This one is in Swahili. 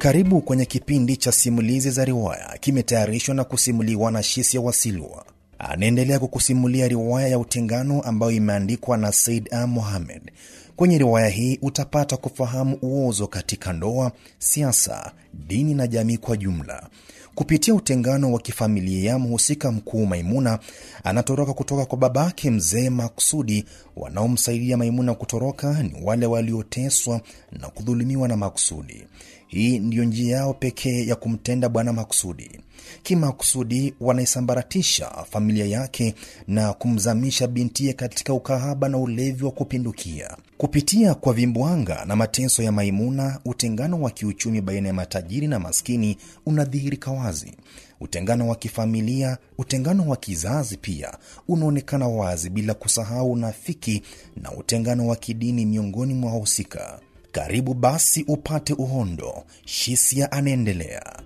Karibu kwenye kipindi cha simulizi za riwaya, kimetayarishwa na kusimuliwa na Shisia Wasilwa. Anaendelea kukusimulia riwaya ya Utengano ambayo imeandikwa na Said A. Mohamed. Kwenye riwaya hii utapata kufahamu uozo katika ndoa, siasa, dini na jamii kwa jumla. Kupitia utengano wa kifamilia, mhusika mkuu Maimuna anatoroka kutoka kwa babake mzee Maksudi. Wanaomsaidia Maimuna kutoroka ni wale walioteswa na kudhulumiwa na Maksudi. Hii ndiyo njia yao pekee ya kumtenda bwana Maksudi. Kimakusudi wanaisambaratisha familia yake na kumzamisha bintiye katika ukahaba na ulevi wa kupindukia. Kupitia kwa vimbwanga na mateso ya Maimuna, utengano wa kiuchumi baina ya matajiri na maskini unadhihirika wazi. Utengano wa kifamilia, utengano wa kizazi pia unaonekana wazi, bila kusahau unafiki na utengano wa kidini miongoni mwa wahusika. Karibu basi upate uhondo. Shisia anaendelea.